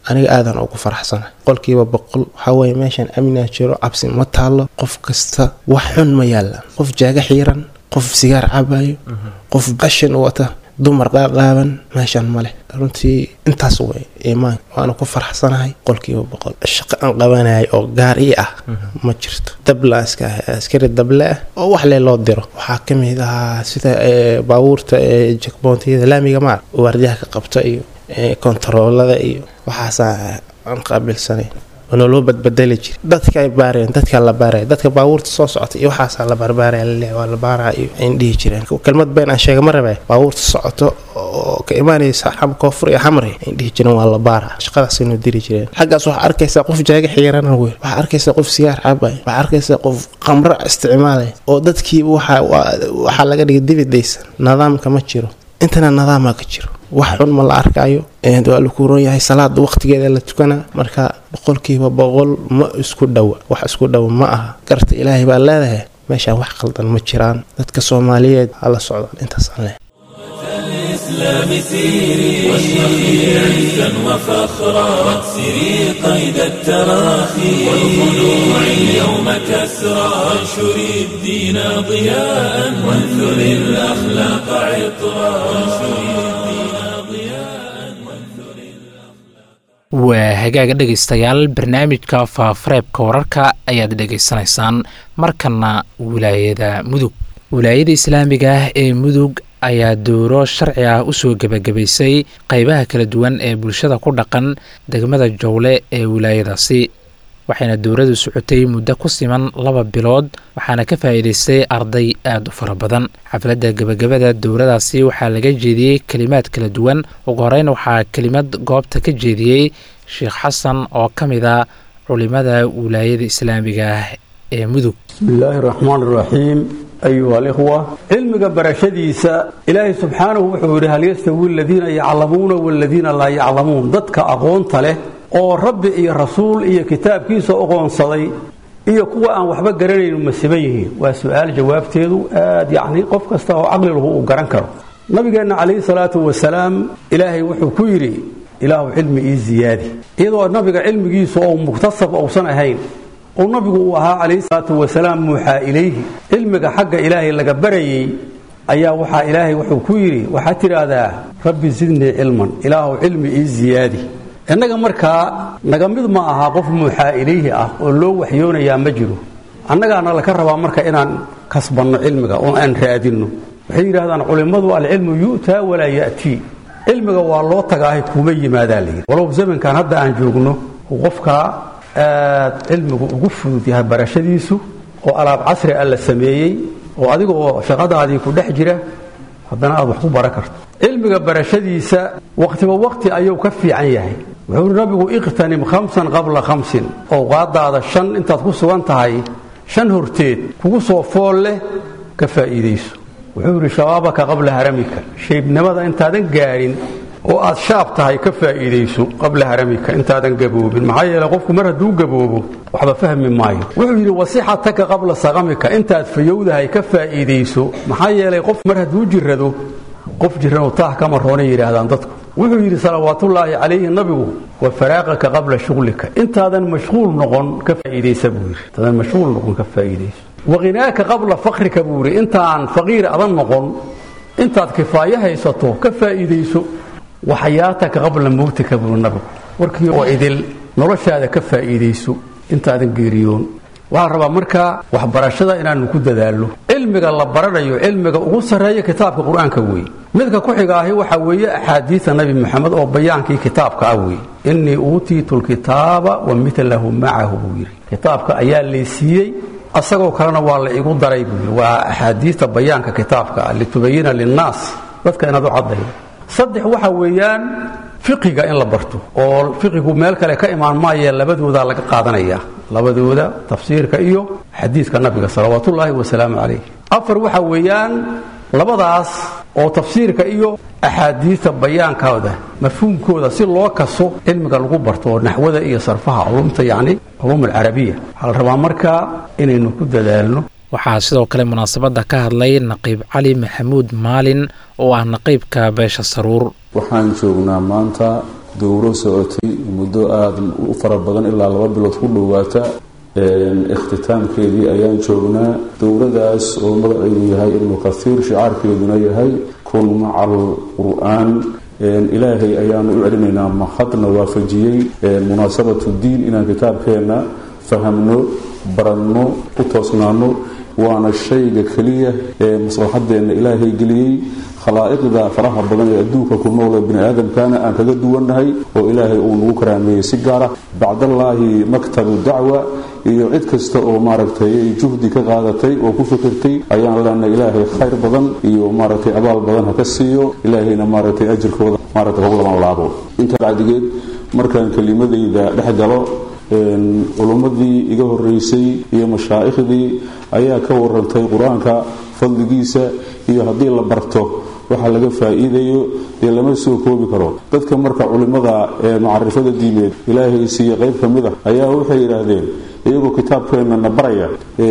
aniga aadan ugu faraxsana qolkiiba boqol waxaa weeye meeshan amnaa jiro cabsi ma taallo qof kasta wax xun ma yaallaan qof jaaga xiiran qof sigaar cabayo qof qashin wata dumar qaaqaaban meeshan ma leh runtii intaas way iimaan waana ku faraxsanahay qolkiiba boqol shaqo aan qabanayay oo gaar ii ah ma jirto dablaan iska ahay askari dable ah oo wax lee loo diro waxaa ka mid ahaa sida baabuurta jakboontiyada laamiga maar waardiyaha ka qabta iyo kontaroolada iyo waxaasaa aan qaabilsanayn oona loo badbedeli jira dadka ay baareen dadka la baaraya dadka baabuurta soo socota iyo waxaasaa la barbaaraya laleeya waa la baaraa iyo ayn dhihi jireen kelmad been aan sheega ma rabay baabuurta socoto oo ka imaanaysa koonfur iyo xamri ayn dhihi jireen waa la baaraa shaqadaas inuu diri jireen xaggaas waxaa arkaysaa qof jaaga xiirana wey waxaa arkaysaa qof sigaar cabay waxaa arkaysaa qof qamro isticmaalaya oo dadkiiba waxaa laga dhigay dibidaysan nidaamka ma jiro intana nidaama ka jiro wax xun ma la arkaayo waa la kuuran yahay salaada waqtigeeda la tukanaa marka boqolkiiba boqol ma isku dhowa wax isku dhowa ma aha garta ilaahay baa leedahay meeshaan wax qaldan ma jiraan dadka soomaaliyeed hala socdaan intaasaan leh الإسلام سيري واشرقي عزا وفخرا واكسري قيد التراخي والخلوع اليوم كسرا وانشري الدين ضياء وانثري الأخلاق عطرا وانشري waa hagaaga dhegaystayaal barnaamijka faafareebka wararka ayaad dhegaysanaysaan markana wilaayada mudug wilaayada islaamiga ah ee mudug ayaa dooro sharci ah usoo gebagabaysay qeybaha kala duwan ee bulshada ku dhaqan degmada jowle ee wilaayadaasi waxayna dowradu socotay muddo ku siman laba bilood waxaana ka faa'iidaystay arday aada u fara badan xafladda gebagabada dowradaasi waxaa laga jeediyey kelimaad kala duwan ugu horeyn waxaa kelimad goobta ka jeediyey sheekh xasan oo ka mid a culimada wilaayada islaamiga ah ee mudug bismillaahi raxmaan raxiim ayuha alikhwa cilmiga barashadiisa ilaahay subxaanahu wuxuu yidhi hal yastawi aladiina yaclamuuna waladiina laa yaclamuun dadka aqoonta leh oo rabbi iyo rasuul iyo kitaabkiisa oqoonsaday iyo kuwa aan waxba garanaynu ma siban yihiin waa su-aal jawaabteedu aad yacni qof kasta oo caqli lahu uu garan karo nabigeenna calayhi salaatu wasalaam ilaahay wuxuu ku yidhi ilaahu cilmi ii ziyaadi iyadoo nabiga cilmigiisu oo muktasab uusan ahayn oo nabigu uu ahaa calayhi salaatu wasalaam muuxaa ilayhi cilmiga xagga ilaahay laga barayey ayaa waxaa ilaahay wuxuu ku yidhi waxaad tidhaahdaa rabbi zidnii cilman ilaahu cilmi ii ziyaadi innaga markaa naga mid ma aha qof muuxaa ilayhi ah oo loo waxyoonayaa ma jiro annagaana laka rabaa marka inaan kasbanno cilmiga oo aan raadinno waxay yidhahdaan culimmadu alcilmu yu'taa walaa ya'tii cilmiga waa loo tagaahay kuma yimaadaa layidhi walow zamankan hadda aan joogno uu qofkaa aad cilmigu ugu fudud yahay barashadiisu oo alaab casri ah la sameeyey oo adiga oo shaqadaadii ku dhex jira haddana aad wax ku baran karto cilmiga barashadiisa waqtiba waqti ayuu ka fiican yahay wuxuu nabigu iqtanim khamsan qabla khamsin owqaadaada shan intaad ku sugan tahay shan horteed kugu soo fool leh ka faa'iidayso wuxuu yidhi shabaabaka qabla haramika shaybnimada intaadan gaadhin oo aad shaab tahay ka faa'iidayso qabla haramika intaadan gaboobin maxaa yeele qofku mar hadduu gaboobo waxba fahmi maayo wuxuu yidhi wasixataka qabla saqamika intaad fayowdahay ka faa'iidayso maxaa yeelay qof mar hadduu jirrado qof jirranoo taah kama roonay yidhaahdaan dadku wuxuu yidhi salawaatullaahi calayhi nabigu wa faraaqaka qabla shuglika intaadan mashquul noqon ka faa'iidaysa buu yidhi intaadan mashquul noqon ka faa'iidayso waqhinaaka qabla fakrika buu yidhi intaan faqiir adan noqon intaad kifaayo haysato ka faa'iidayso waxayaataka qabla mowtika buu nabigu warkii oo idil noloshaada ka faa'iidayso intaadan geeriyoon waxaa rabaa markaa waxbarashada inaanu ku dadaalno cilmiga la baranayo cilmiga ugu sarreeya kitaabka qur-aanka weeye midka ku xiga ahi waxaa weeye axaadiida nabi moxamed oo bayaankii kitaabka ah weeye innii uutiitu lkitaaba wa midlahu macahu buu yidhi kitaabka ayaa laysiiyey asagoo kalena waa la igu daray buu yidhi waa axaadiidta bayaanka kitaabka ah litubayina linnaas dadka inaad u caddaydo saddex waxa weeyaan fiqiga in la barto oo fiqigu meel kale ka imaan maayee labadoodaa laga qaadanaya labadooda tafsiirka iyo xadiidka nabiga salawaatullaahi wasalaamu calayh afar waxa weeyaan labadaas oo tafsiirka iyo axaadiidta bayaankooda mafhuumkooda si loo kaso cilmiga lagu barto oo naxwada iyo sarfaha culumta yacni culuum alcarabiya waxaa la rabaa markaa inaynu ku dadaalno waxaa sidoo kale munaasabadda ka hadlay naqiib cali maxamuud maalin oo ah naqiibka beesha saruur waxaan joognaa maanta dowro socotay muddo aada u fara badan ilaa laba bilood ku dhowaata ikhtitaamkeedii ayaan joognaa dowradaas oo magaceedu yahay ibnu kathiir shicaarkeeduna yahay kun maca alqur-aan ilaahay ayaanu u celinaynaa mahadna waafajiyey munaasabatu diin inaan kitaabkeenna fahamno baranno u toosnaano waana shayga keliya ee maslaxadeenna ilaahay geliyey khalaa'iqda faraha badan ee adduunka ku noole bini aadamkana aan kaga duwannahay oo ilaahay uu nagu karaameeyey si gaara bacdallaahi maktabu dacwa iyo cid kasta oo maaragtay juhdi ka qaadatay oo ku fikirtay ayaan leenahay ilaahay khayr badan iyo maaragtay abaal badan ha ka siiyo ilaahayna maaragtay ajirkooda maaragtay hog laban laabo intaa bacdigeed markaan kelimadayda dhex galo culummadii iga horeysay iyo mashaaikhdii ayaa ka warantay qur-aanka fadligiisa iyo haddii la barto waxa laga faa-iidayo dee lama soo koobi karo dadka marka culimmada ee macarifada diimeed ilaahay siiye qayb ka mid ah ayaa waxay yidhaahdeen iyagoo kitaabkeenana baraya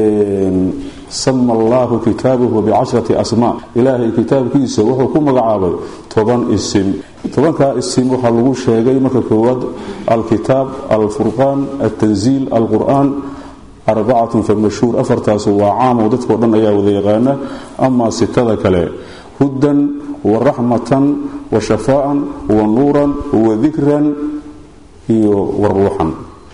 sama allahu kitaabahu bicashrati asmaa ilaahay kitaabkiisa wuxuu ku magacaabay toban isim tobankaa isim waxaa lagu sheegay marka koowaad alkitaab alfurqaan altanziil alqur-aan arbacatun fa mashhuur afartaasu waa caamo dadkao dhan ayaa wada yaqaana amaa sitada kale hudan wa raxmatan wa shafaaan wa nuuran wa dikran iyo wa ruuxan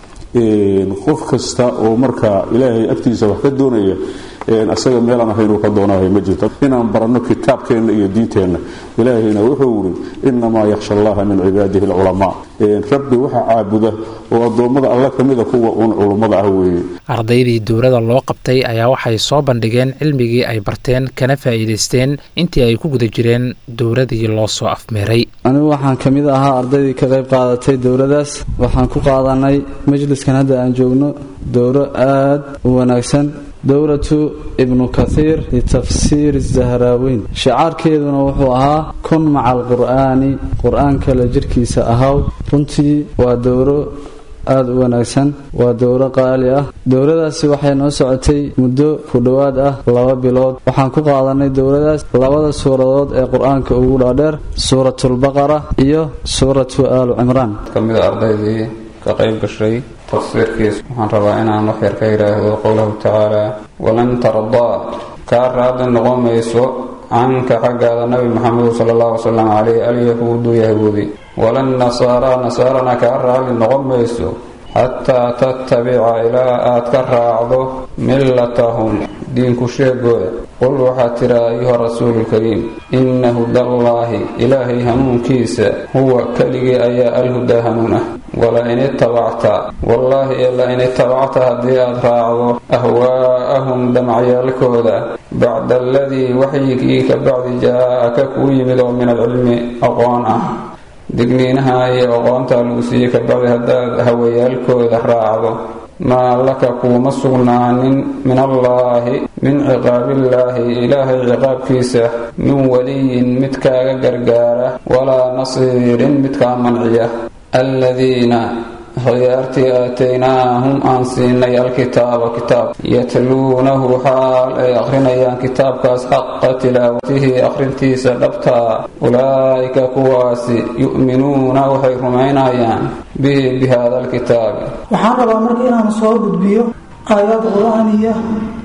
qof kasta oo marka ilaahay agtiisa wax ka doonaya asaga meelaan ahaynuu ka doonahay ma jirto inaan baranno kitaabkeenna iyo diinteenna ilaahayna wuxuu yidhi innamaa yakhsha allaha min cibaadihi alculamaa rabbi waxa caabuda oo addoommada alla ka mida kuwa uun culummada ah weeye ardaydii dowladda loo qabtay ayaa waxay soo bandhigeen cilmigii ay barteen kana faa'iidaysteen intii ay ku guda jireen dowladii loo soo afmeeray anigu waxaan ka mid ahaa ardaydii ka qayb qaadatay dowladdaas waxaan ku qaadanay majliskan hadda aan joogno dowro aad u wanaagsan dowratu ibnu kathiir litafsiir zahraaweyn shicaarkeeduna wuxuu ahaa kun maca alqur'aani qur-aanka la jirkiisa ahaw runtii waa dowro aada u wanaagsan waa dowro qaali ah dowladaasi waxay noo socotay muddo ku dhowaad ah laba bilood waxaan ku qaadanay dowladaas labada suuradood ee qur-aanka ugu dhaadheer suuratulbaqara iyo suuratu aalu cimraan kamida ardaydii ka qayb gashay tafsiirkiis waxaan rabaa inaan wax yar ka yidhaahdo qowlahu tacaala walan tardaa kaa raadi noqon mayso canka xaggaada nabi maxamedu sala allahu wasalam caleyh alyahuudu yahuudi walan nasaaraa nasaarana kaa raali noqon mayso xataa tattabica ilaa aad ka raacdo millatahum diinku sheegooda qul waxaad tiraa ayuha rasuululkariim inna hudallaahi ilaahay hanuunkiisa huwa keligii ayaa alhudaa hanuun ah wala in itabacta wallaahi ee la in itabacta haddii aad raacdo ahwaa'ahum damacyaalkooda bacda aladii waxyigii ka bacdi jaa-aka kuu yimid oo min alcilmi aqoon ah digniinaha iyo aqoontaa lagu siiyey ka bacdi haddaad hawayaalkooda raacdo maa laka kuuma sugnaanin min allaahi min ciqaabillaahi ilaahay ciqaabkiisa min weliyin mid kaaga gargaara walaa nasiirin midkaa manciya aladiina khiyaartii aataynaahum aan siinay alkitaaba kitaab yatluunahu xaal ay akhrinayaan kitaabkaas xaqa tilaawatihi akhrintiisa dhabtaa ulaa'ika kuwaasi yu'minuuna waxay rumaynayaan bihi bi hada alkitaabi waxaan rabaa marka inaan soo gudbiyo aayad qur-aaniya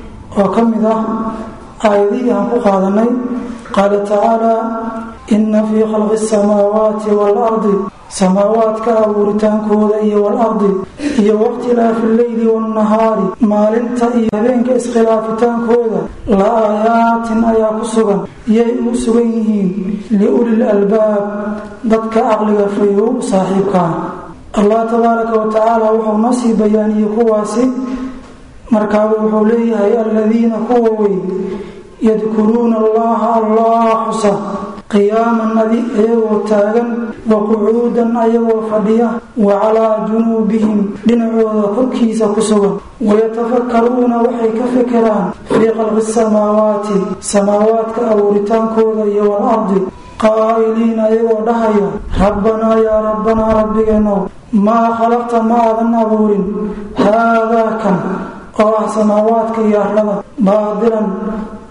oo ka mid ah aayadihii aan ku qaadanay qaala tacaala inna fii khalqi asamaawaati waalardi samaawaadka abuuritaankooda iyo waalardi iyo wakhtilaafi alleyli waannahaari maalinta iyo habeenka iskhilaafitaankooda la aayaatin ayaa ku sugan yay ugu sugan yihiin liulil albaab dadka caqliga fayow saaxiibkaa allah tabaaraka wa tacaala wuxuu noo sii bayaaniyey kuwaasi markaaba wuxuu leeyahay aladiina kuwa wey yadkuruuna allaha allah xusa qiyaaman adi ayagoo taagan wa qucuudan ayagoo fadhiya wa calaa junuubihim dhinacooda korkiisa ku sugan wayatafakkaruuna waxay ka fekeraan fii khalqi samaawaati samaawaadka abuuritaankooda iyo waalardi qaa'iliina ayagoo dhahaya rabbanaa yaa rabbanaa rabbigeenow maa khalaqta ma aadan abuurin haadaa kan oo ah samaawaadka iyo arlada baadilan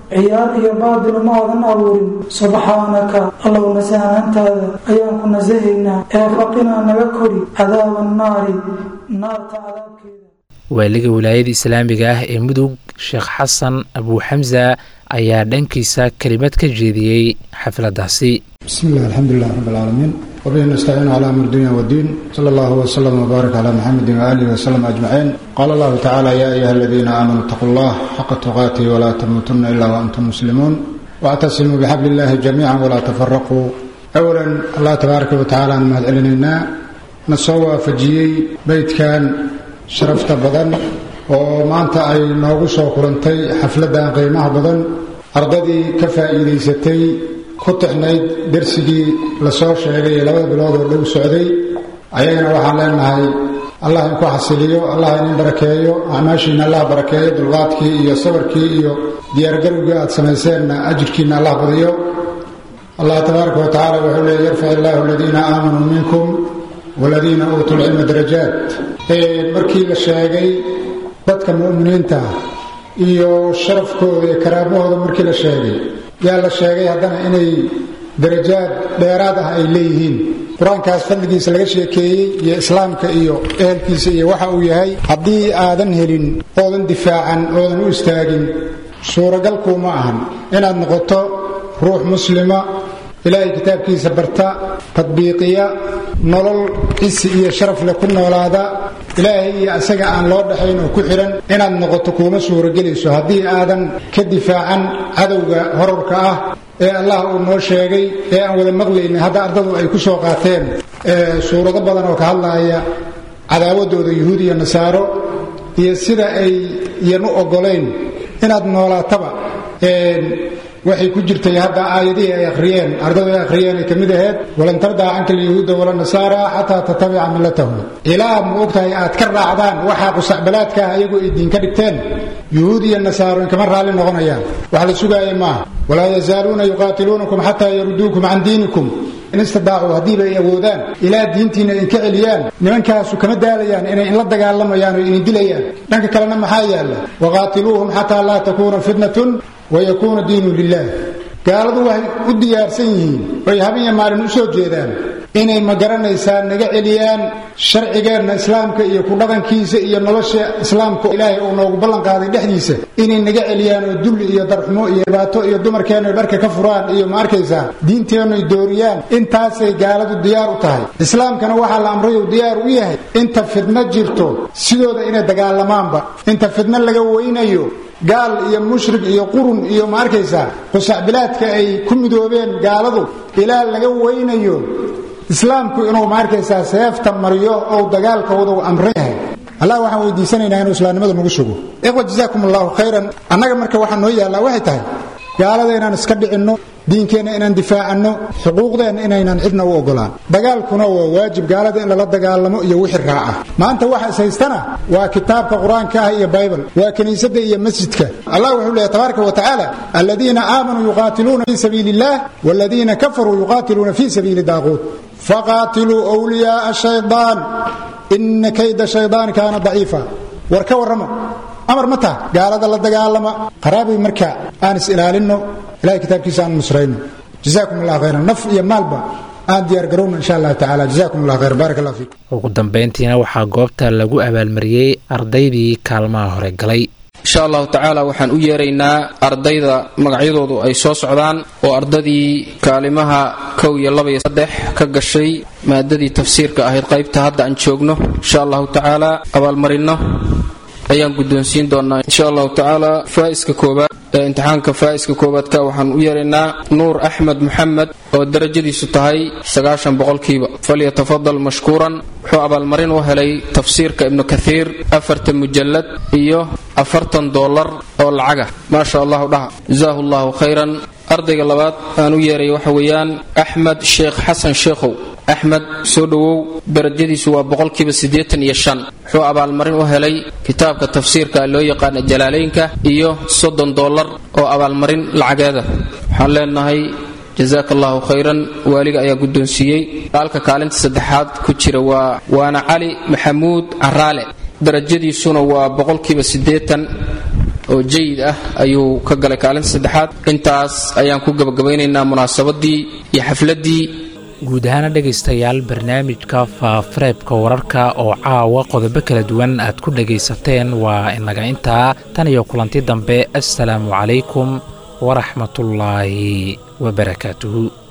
ciyaar iyo baadil ma aadan abuurin subxaanaka allow nasahanaantaada ayaan ku nasahaynaa ee faqinaa naga kori cadaaba annaari naarta cadaabkeeda waaliga wilaayada islaamiga ah ee mudug sheekh xasan abuuxamsa ayaa dhankiisa kelimad ka jeediyey xafladaasi بسم الله الحمد لله رب العالمين وبه نستعين على امر الدنيا والدين صلى الله وسلم وبارك على محمد واله وسلم اجمعين قال الله تعالى يا ايها الذين امنوا اتقوا الله حق تقاته ولا تموتن الا وانتم مسلمون واعتصموا بحبل الله جميعا ولا تفرقوا اولا الله تبارك وتعالى نمهد علينا نسوى فجيي بيت كان شرفت بدن ومانتا اي نوغو سو كلنتي حفلدان قيمها بدن ardadii ka faa'iidaysatay ku tixnayd darsigii lasoo sheegay ee labada bilood oo dhow socday ayagana waxaan leenahay allah inku xasiliyo allah inin barakeeyo acmaashiina allah barakeeyo dulqaadkii iyo sabarkii iyo diyaargarowgii aad samayseenna ajirkiina allah badiyo allah tabaaraka wa tacaala wuxuu leeya yarfac illaahu aladiina aamanuu minkum waladiina uutuu lcilma darajaat markii la sheegay dadka mu'miniinta iyo sharafkooda iyo karaamahooda markii la sheegay yaa la sheegay haddana inay darajaad dheeraad ah ay leeyihiin qur-aankaas fadligiisa laga sheekeeyey iyo islaamka iyo ehelkiisa iyo waxa uu yahay haddii aadan helin oodan difaacan oodan u istaagin suuragalkuuma ahan inaad noqoto ruux muslima ilaahay kitaabkiisa barta tadbiiqiya nolol cisi iyo sharaf leh ku noolaada ilaahay iyo asaga aan loo dhaxayn oo ku xidhan inaad noqoto kuuma suuragelayso haddii aadan ka difaacan cadowga horarka ah ee allah uu noo sheegay ee aan wada maqlaynay hadda ardadu ay ku soo qaateen suurado badan oo ka hadlaaya cadaawadooda yuhuud iyo nasaaro iyo sida ay iyan u oggolayn inaad noolaataba waxay ku jirtay hadda aayadihii ay akhriyeen ardadu ay akhriyeen ay ka mid ahayd walan tardaa canka alyahuuda wala nasaara xataa tatabica millatahum ilaa ma ogtahay aad ka raacdaan waxaa qusacbalaadka ah ayagu ay diin ka dhigteen yuhuud iyo nasaaro inkama raalli noqonayaan wax la sugaaya maaha walaa yazaaluuna yuqaatiluunakum xataa yaruduukum can diinikum in istadaacuu haddiiba ay awoodaan ilaa diintiina idinka celiyaan nimankaasu kama daalayaan inay inla dagaalamayaan oo idin dilayaan dhanka kalena maxaa yaalla waqaatiluuhum xataa laa takuuna fitnatun wayakuuna diinu lilah gaaladu waxay u diyaarsan yihiin oy habenya maalin u soo jeedaan inay ma garanaysaa naga celiyaan sharcigeenna islaamka iyo ku dhaqankiisa iyo nolosha islaamka ilaahay uu noogu ballanqaaday dhexdiisa inay naga celiyaan oo dulli iyo darxumo iyo dhibaato iyo dumarkeenna dharka ka furaan iyo ma arkaysaa diinteennuy dooriyaan intaasay gaaladu diyaar u tahay islaamkana waxaa la amray uu diyaar u yahay inta fidno jirto sidooda inay dagaalamaanba inta fidno laga weynayo gaal iyo mushrik iyo qurun iyo ma arkaysaa qusacbilaadka ay ku midoobeen gaaladu ilaa laga weynayo islaamku inuu ma arkaysaa seefta mariyo ou dagaalkooda u amran yahay allah waxaan weydiisanaynaa inuu islaamnimada nagu sugo ikhwa jazaakum allahu khayran annaga marka waxaa noo yaallaa waxay tahay gaalada inaan iska dhicinno diinkeenna inaan difaacanno xuquuqdeenna inaynan cidna u ogolaan dagaalkuna waa waajib gaalada in lala dagaalamo iyo wixii raaca maanta waxa is haystana waa kitaabka qur-aanka ah iyo baybal waa kiniisadda iyo masjidka allah wuxuu leeyahy tabaaraka wa tacaala aladiina aamanuu yuqaatiluuna fii sabiili illah waladiina kafaruu yuqaatiluuna fii sabiili daaquut faqaatiluu wliyaaa shaydaan ina kayda shaydaan kaana daciifa war ka warramo amar ma taha gaalada la dagaalama qaraabay marka aan is ilaalinno ilahay kitaabkiisa aan nusrayno jazaakum allah khayran naf iyo maalba aan diyaargarowno insha allah tacala jazakum allah khayr baarak allah fiikum ugu dambayntiina waxaa goobta lagu abaalmariyey ardaydii kaalmaha hore galay insha allahu tacaala waxaan u yeeraynaa ardayda magacyadoodu ay soo socdaan oo ardadii kaalimaha kow iyo laba iyo saddex ka gashay maadadii tafsiirka ahayd qaybta hadda aan joogno insha allahu tacaala abaalmarinno ayaan guddoonsiin doonaa insha allahu tacaala faa'iska koobaad ee imtixaanka faa'iska koobaadka waxaan u yeeraynaa nuur axmed moxamed oo darajadiisu tahay sagaashan boqolkiiba falyatafadal mashkuuran wuxuu abaalmarin u helay tafsiirka ibnu kathiir afartan mujallad iyo afartan doolar oo lacaga maasha allahu dhaha jazaahu allahu khayran ardayga labaad aan u yeeray waxa weeyaan axmed sheekh xasan sheekhow axmed soo dhowow darajadiisu waa boqolkiiba siddeetan iyo shan wuxuu abaalmarin u helay kitaabka tafsiirka loo yaqaana jalaalaynka iyo soddon dollar oo abaalmarin lacageeda waxaan leenahay jazaaka allahu khayran waaliga ayaa guddoonsiiyey halka kaalinta saddexaad ku jira waa waana cali maxamuud caraale darajadiisuna waa boqolkiiba siddeetan oo jayid ah ayuu ka galay kaalinta saddexaad intaas ayaan ku gabagabaynaynaa munaasabadii iyo xafladdii guud ahaana dhegaystayaal barnaamijka faafareebka wararka oo caawa qodobo kala duwan aad ku dhegaysateen waa inaga intaa tan iyo kulanti dambe assalaamu calaykum waraxmatullaahi wabarakaatuhu